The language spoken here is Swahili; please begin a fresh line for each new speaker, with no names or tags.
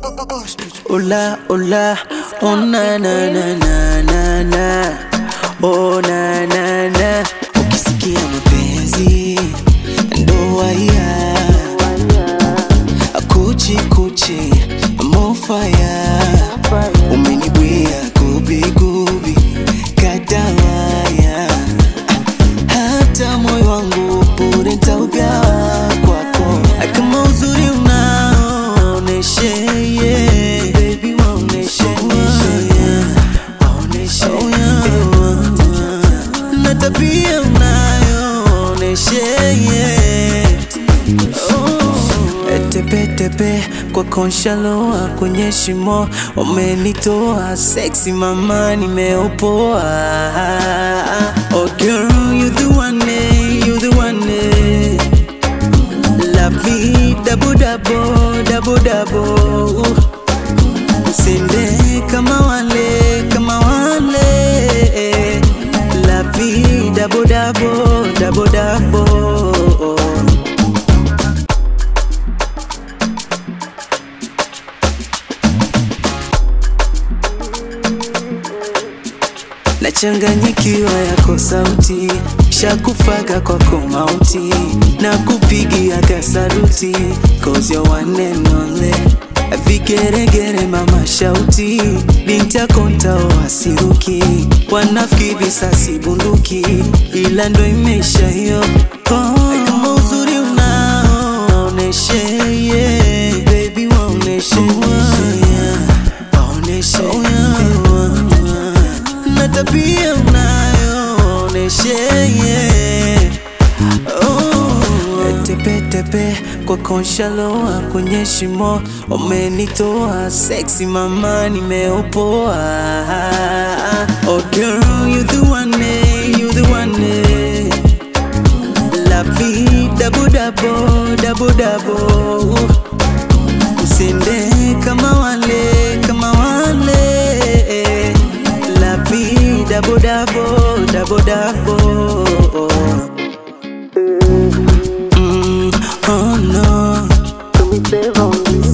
Ola, ola, oh na na na na na na, oh na na na. Ukisikia mapenzi ndo waya, kuchi kuchi mofaya, umenibwia gubi gubi kadawaya, hata moyo wangu bure nitaugawa kwako, kama uzuri unaoneshe yeah. Baby waoneshe yeah. Waoneshe yeah. na tabia unayooneshe yeah. oh. Tepetepe kwa konshaloa kwenye shimo umenitoa sexy mama nimeopoa oh girl you the one eh, you the one eh. Love me double double double double Usende kama wale kama wale Love me double double double double Nachanganyikiwa yako sauti, shakufaga kwako mauti, na kupigia kasaruti, cause you're one and only. Vigeregere mama shauti, binti yako ntao asiruki, wanafiki visasi bunduki, ila ndo imeisha hiyo. Oh, kama uzuri unaoneshe yeah. Baby waoneshe yeah. Waoneshe yeah na tabia unayooneshe yeah. oh. Tepetepe kwa konshaloa kwenye shimo umenitoa sexy mama nimeopoa oh girl you the one eh, you the one eh. Love me double double double double Usende kama wale kama wale Love me double double double double mm, Oh no
Do me favor on this